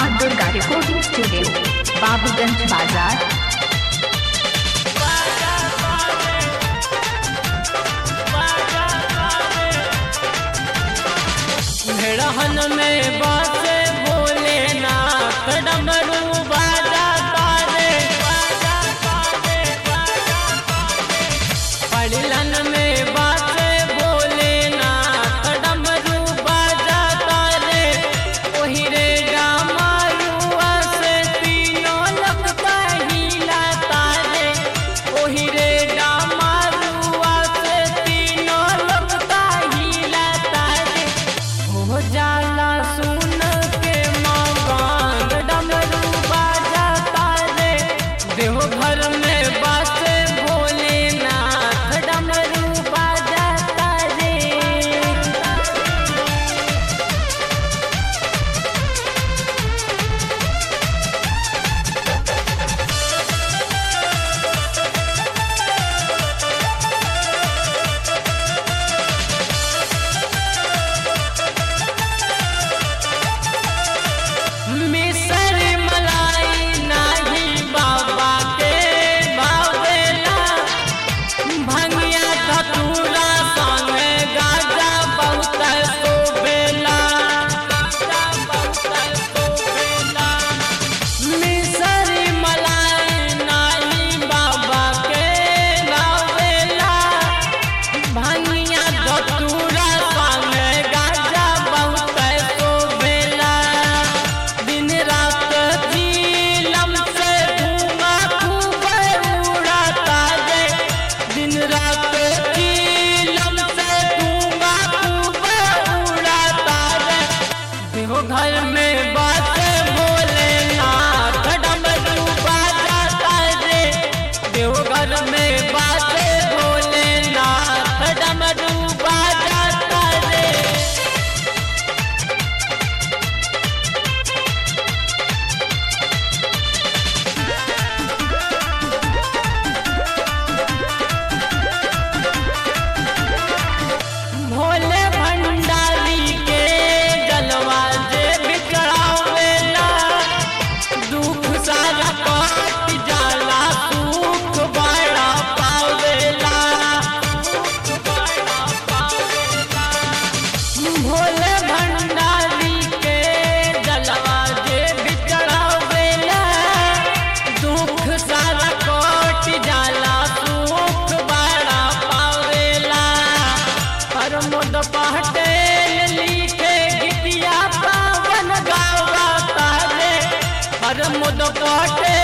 माँ Durga recording studio Babuganj बाजार रहन में बासे बोले ना डमरू बाजा तारे पड़लन में बासे बोले ना डमरू बाजा तारे ओही रे डामारुआ से तीनों लगता हिला तारे ओही रे डामारुआ से तीनों लगता हिला तारे हो जाला सुन के मकान डमरू बाजा तारे देव घर में बासे भोलेनाथ डमरू बाजा तारे मिसर मलाई नाही बाबा के बावेला भंगिया धतूरा संग गाजा बहुत सोबेला गाजा बहुत सोबेला मिसर मलाई नाही बाबा के बावेला भंगिया धतूरा संग गाजा बहुत सोबेला दिन रात झीलम से धुआं खूब उड़ाता है दिन रात झीलम से धुआं खूब उड़ाता है देखो घर में बात भोलेनाथ डमरू बाजाता रे देखो घर में बात भोलेनाथ डमरू बाजाता रे भोले भंडारी के जलवा जे बिकरावेला दुख सारा कट जाला सुख बड़ा पावेला भोले भंडारी के जलवा जे बिकरावेला दुख सारा कट जाला सुख बड़ा पावेला प्रमोद पटेल लिखे गीतिया पावन गावा तारे प्रमोद पटेल